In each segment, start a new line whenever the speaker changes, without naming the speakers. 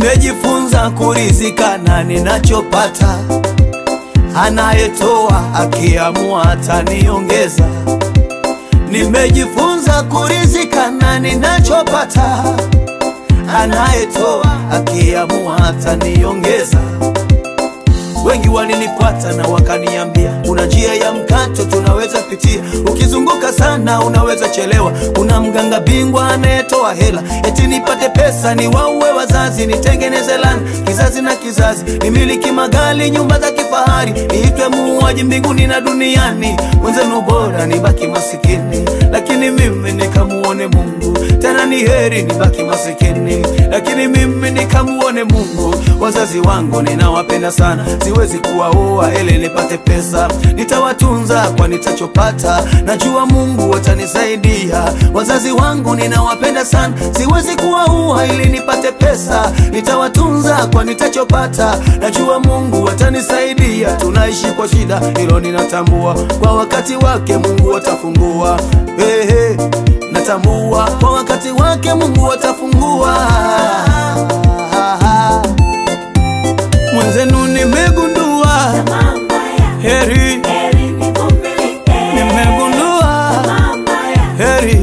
Nimejifunza kurizika na ninachopata, anayetoa akiamua ataniongeza. Nimejifunza kurizika na ninachopata, anayetoa akiamua ataniongeza. Wengi walinifuata na wakaniambia, kuna njia ya mkato tunaweza pitia, ukizunguka sana unaweza chelewa. Kuna mganga bingwa anayetoa hela, eti nipate pesa, ni waue wazazi, nitengeneze lana kizazi na kizazi, nimiliki magari, nyumba za kifahari, niitwe muuaji mbinguni na duniani. Mwenzenu bora nibaki masikini, lakini mimi nikamuone Mungu. Tena ni heri nibaki masikini, lakini mimi nikamuone Mungu. Wazazi wangu ninawapenda sana, siwezi kuwaoa ili nipate pesa, nitawatunza kwa nitachopata, najua Mungu atanisaidia. Wazazi wangu ninawapenda sana, siwezi kuwaoa ili nipate pesa, nitawatunza kwa nitachopata, najua Mungu atanisaidia. Tunaishi kwa shida, hilo ninatambua, kwa wakati wake Mungu atafungua. Hey, hey, natambua kwa wakati wake Mungu atafungua. Mwenzenu nimegundua heri, nimegundua heri,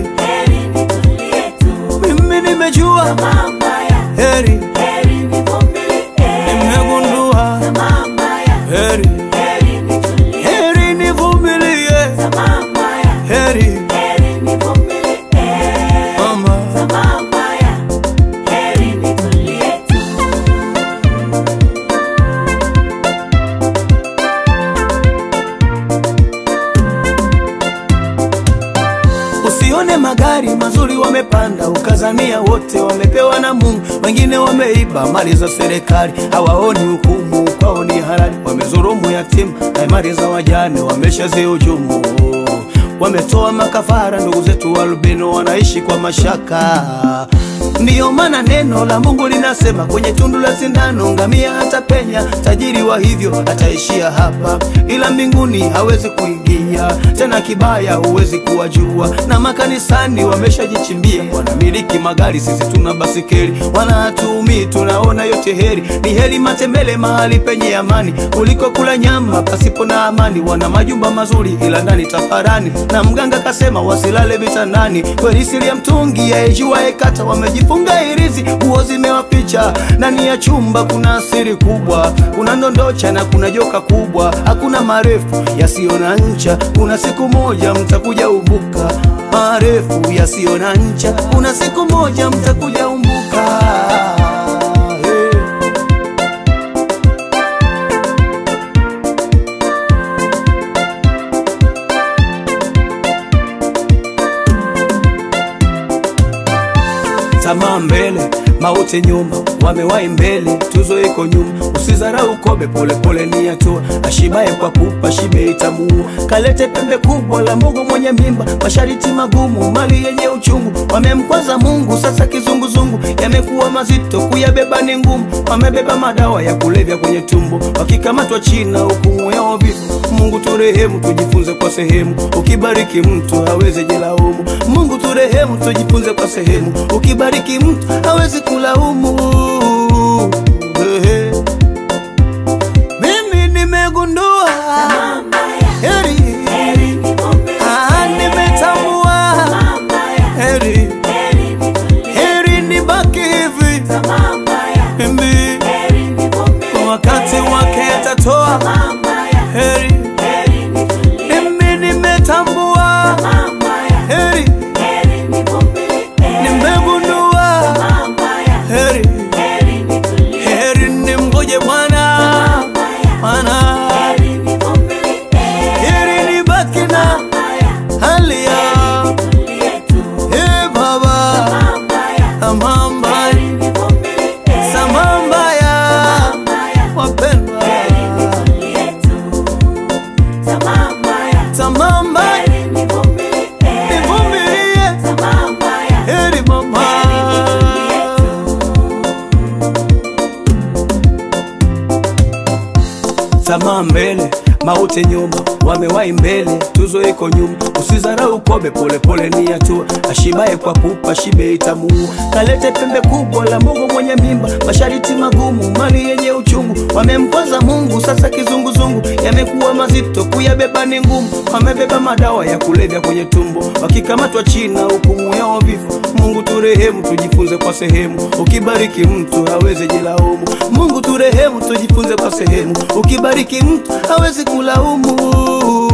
mimi nimejua heri, nimegundua heri, heri nivumilie, heri mama, Usione magari mazuri wamepanda, ukazania wote wamepewa na Mungu. Wengine wameiba mali za serikali, hawaoni hukumu, kwao ni halali. Wamezulumu yatima na mali za wajane, wameshazihujumu. Wametoa makafara, ndugu zetu albino wanaishi kwa mashaka. Ndiyo maana neno la Mungu linasema kwenye tundu la sindano ngamia atapenya, tajiri wa hivyo ataishia hapa, ila mbinguni hawezi kuingia tena. Kibaya huwezi kuwajua, na makanisani wameshajichimbia, wanamiliki magari, sisi tuna basikeli, wanatuumi, tunaona yote heri. Ni heri matembele mahali penye amani kuliko kula nyama pasipo na amani. Wana majumba mazuri, ila ndani tafarani, na mganga kasema wasilale vitandani. Kweli siri ya mtungi yaijua ekata, wamejifunga hirizi, nguo zimewapicha ndani ya chumba. Kuna siri kubwa, kuna ndondocha na kuna joka kubwa, hakuna marefu yasiyo na ncha. Kuna siku moja mtakuja umbuka, marefu yasiyo na ncha. Kuna siku moja mtakuja umbuka. Hey. Tamaa mbele, mauti nyuma, wamewahi mbele, tuzo iko nyuma. Usizarau kobe, polepole ni hatua. Ashibaye kwa pupa, shibe itamuua. Kalete pembe kubwa la mbogo mwenye mimba, mashariti magumu, mali yenye uchungu. Wamemkwaza Mungu, sasa kizunguzungu yamekuwa mazito, kuyabeba ni ngumu. Wamebeba madawa ya kulevya kwenye tumbo, wakikamatwa China, hukumu yao vifo. Mungu turehemu, tujifunze kwa sehemu. Ukibariki mtu hawezi jilaumu. Mungu turehemu, tujifunze kwa sehemu. Ukibariki mtu hawezi kulaumu. Ehe. Mimi nimegundua heri, ah, nimetambua heri, heri nibaki hivi mimi, kwa wakati wake atatoa heri. Mimi nimetambua heri, nimegundua heri, heri nimgoje Bwana, Bwana heri nibaki na hali ya Ee Baba, sambamba sambamba ya wapendwa, sambamba nivumilie, heri mama Tamaa mbele, mauti nyuma, wamewahi mbele, tuzo tuzo iko nyuma. Usizarau kobe, polepole ni hatua. Ashibaye kwa pupa, shibe itamuua. Kalete pembe kubwa la Mungu mwenye mimba, mashariti magumu, mali yenye uchungu. Wamempoza Mungu, sasa kizunguzungu yamekuwa mazito, kuyabeba ni ngumu. Wamebeba madawa ya kulevya kwenye tumbo, wakikamatwa China hukumu yao vifo. Mungu turehemu, tujifunze kwa sehemu. Ukibariki mtu hawezi jilaumu. Mungu turehemu, tujifunze kwa sehemu. Ukibariki mtu hawezi kulaumu.